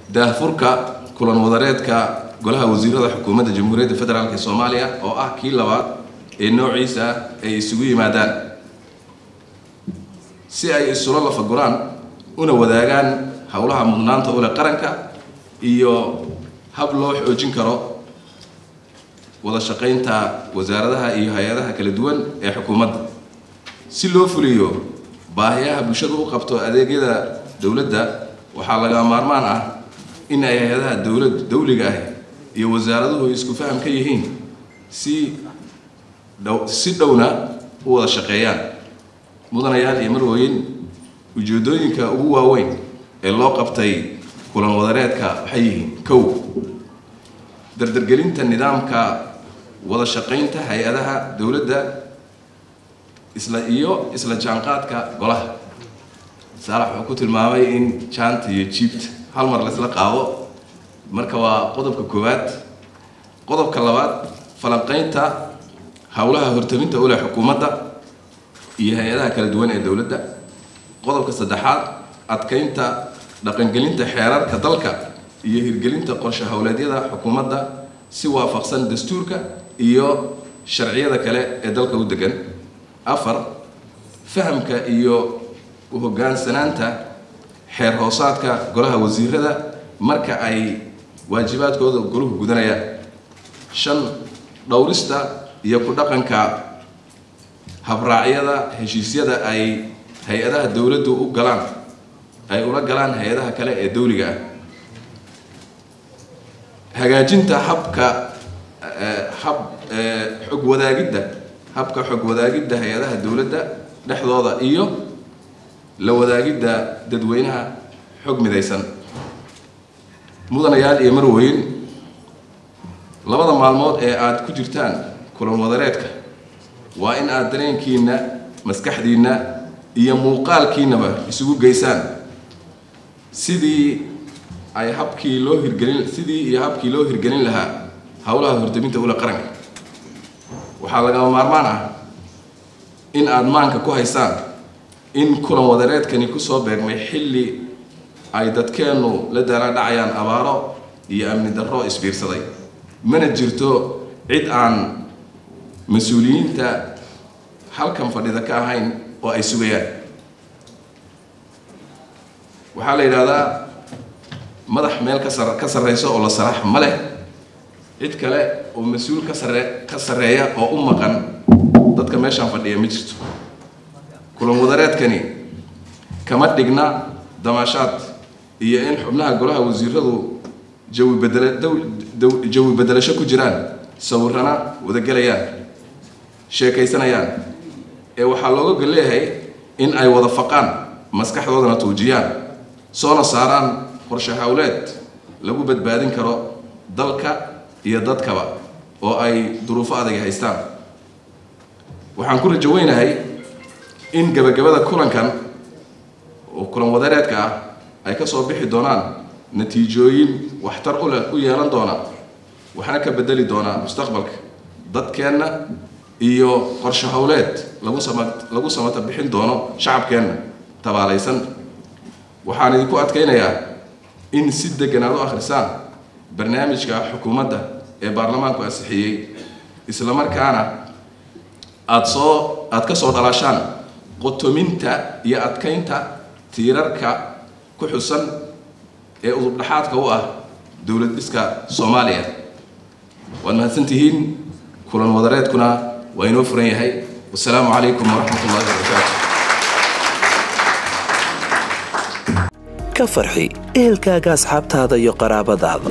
daahfurka kulan wadareedka golaha wasiirada xukuumadda jamhuuriyadda federaalk ee soomaaliya oo ah kii labaad ee noociisa ay isugu yimaadaan si ay isula lafaguraan una wadaagaan howlaha mudnaanta ule qaranka iyo hab loo xoojin karo wada shaqaynta wasaaradaha iyo hay-adaha kala duwan ee xukuumadda si loo fuliyo baahiyaha bulshadu u qabto adeegyada dowladda waxaa laga maarmaan ah in ay hay-adaha dowlad dawliga ah iyo wasaaraduhu isku faham ka yihiin si dhow si dhowna u wada shaqeeyaan mudanayaal iyo marwooyin ujeedooyinka ugu waaweyn ee loo qabtay kulan wadareedka waxay yihiin kow dardargelinta nidaamka wada shaqaynta hay-adaha dowladda isla iyo isla jaanqaadka golaha saalax wuxuu ku tilmaamay in jaanta iyo jiibta hal mar laysla qaado marka waa qodobka koowaad qodobka labaad falanqaynta howlaha hortaminta ule xukuumadda iyo hay-adaha kala duwan ee dowladda qodobka saddexaad adkaynta dhaqangelinta xeerarka dalka iyo hirgelinta qorshe howleedyada xukuumadda si waafaqsan dastuurka iyo sharciyada kale ee dalka u degan afar fahamka iyo uhogaansanaanta xeer hoosaadka golaha wasiirada marka ay waajibaadkooda goluhu gudanayaan shan dhowrista iyo ku dhaqanka habraacyada heshiisyada ay hay-adaha dowladdu u galaan ay ula galaan hay-adaha kale ee dowliga ah hagaajinta habka hab xog wadaagidda habka xog wadaagidda hay-adaha dowladda dhexdooda iyo la wadaagidda dadweynaha xog midaysan mudanayaal iyo marweyn labada maalmood ee aada ku jirtaan kulan wadareedka waa in aada dareenkiina maskaxdiinna iyo muuqaalkiinaba isugu geysaan sidii ay habkii loo hirgelin sidii iyo habkii loo hirgelin lahaa howlaha hortaminta ula qaranka waxaa lagama maarmaan ah in aada maanka ku haysaan in kulan wadareedkani kusoo beegmay xilli ay dadkeennu la daalaadhacayaan abaaro iyo amni darro isbiirsaday mana jirto cid aan mas-uuliyiinta halkan fadhida ka ahayn oo ay sugayaan waxaa la yidhaahdaa madax meel ka sar ka sarreyso oo la saraax ma leh cid kale oo mas-uul ka sarre ka sarreeya oo u maqan dadka meeshaan fadhiya ma jirto kulan wadareedkani kama dhigna damaashaad iyo in xubnaha golaha wasiiradu jawi bedela jawi bedelasho ku jiraan sawirana wadagelayaan sheekaysanayaan ee waxaa looga gol leeyahay in ay wada faqaan maskaxdoodana tuujiyaan soona saaraan qorshe howleed lagu badbaadin karo dalka iyo dadkaba oo ay duruufo adag haystaan waxaan ku rajo weynahay in gabagabada kulankan oo kulan wadareedka ah ay ka soo bixi doonaan natiijooyin waxtar u leh u yeelan doona waxna ka bedeli doonaa mustaqbalka dadkeenna iyo qorshe howleed lagu sama lagu samata bixin doono shacabkeenna tabaalaysan waxaan idinku adkaynayaa in si degan aad u akhrisaan barnaamijka xukuumadda ee baarlamaanku ansixiyey islamarkaana aada soo aada ka soo dhalaashaan qotominta iyo adkaynta tiirarka ku xusan ee udubdhaxaadka u ah dowlad dhiska soomaaliya waad mahadsantihiin kulan wadareedkuna waa inoo furan yahay wasalaamu calaykum waraxmat ullahi wabarakaatu ka farxi ehelkaaga asxaabtaada iyo qaraabadaada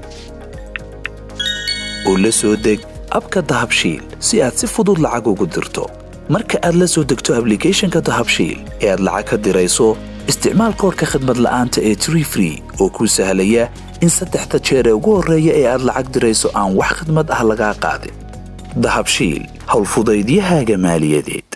oo la soo deg abka dahabshiil si aad si fudud lacag ugu dirto marka aad la soo degto ablicathonka dahabshiil ee aad lacag ka dirayso isticmaal koorka khadmad la'aanta ee tree free oo kuu sahlaya in saddexda jeer ee ugu horreeya ee aad lacag dirayso aan wax khidmad ah lagaa qaadin dahabshiil howlfudaydiyahaaga maaliyadeed